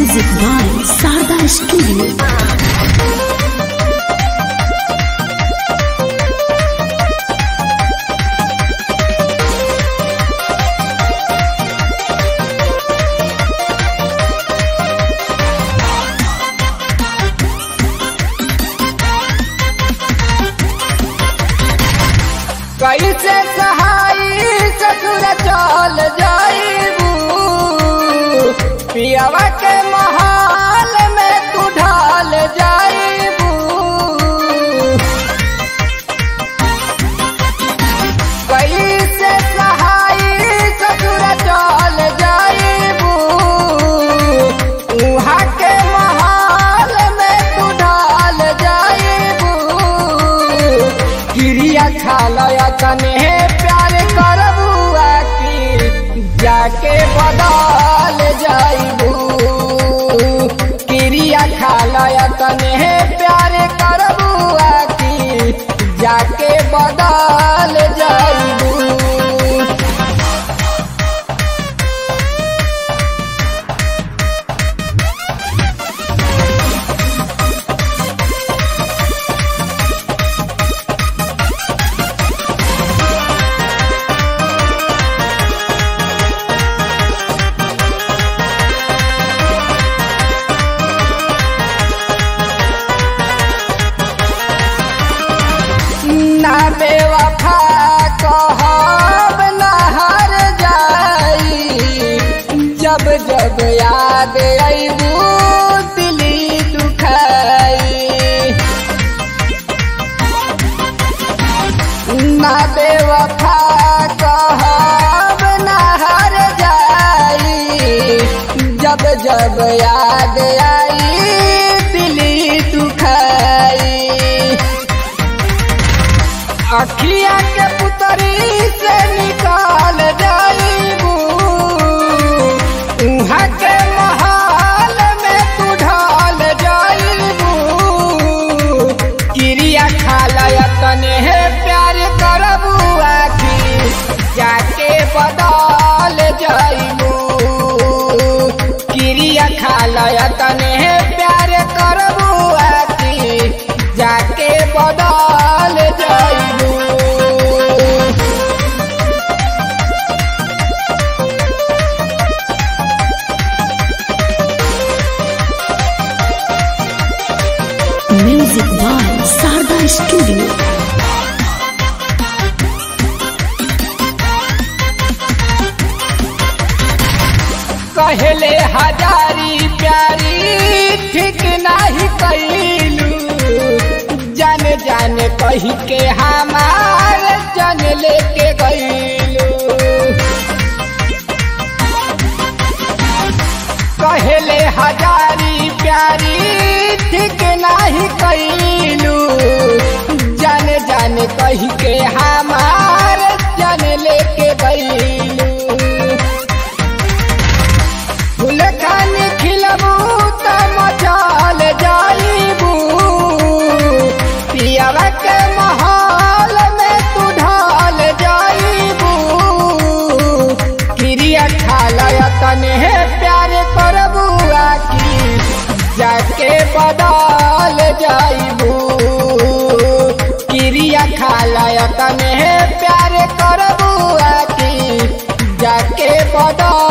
Music by Sarda Studio. कैसे सहाई ससुर चल जाइबू पियावा के महाल में तू ढाल जाइबू कैसे सहाई ससुर चल जाइबू उहाँ के महाल में तू ढाल जाइबू गिरिया खालया तने प्यार करबुआ की जाके बदल जाइबू गिरिया खालया तने प्यार करबुआ की जाके बदल जाइबू ना बेवफा कहब ना हर जाई जब जब याद अबू दिली दुखाई ना बेवफा कहब ना हर जाई जब जब याद आई दिली दुखाई अखिया के पुतरी से निकाल जाइबू उहाँ के महाल में तू ढाल जाइबू क्रिया खालया तने है प्यार करबू आखी जाके बदल जाइबू क्रिया खालया तने है प्यार करबू आखी जाके बदल जाइबू Music by Sarda Studio. कहले हजारी प्यारी ठीक नाही कैलू जान जान कही के हमार जन लेके गईलू कहले हजारी प्यारी ठीक नाही कैलू जान जान कही के हमार जन लेके गईलू फूल खान खिलबू त मचाल जाइबू पियावा के महल में तू ढाल जाइबू क्रिया खालया तने प्यार करबू आकी जाके बदल जाइबू क्रिया खालया तने प्यार करबू आकी जाके बदल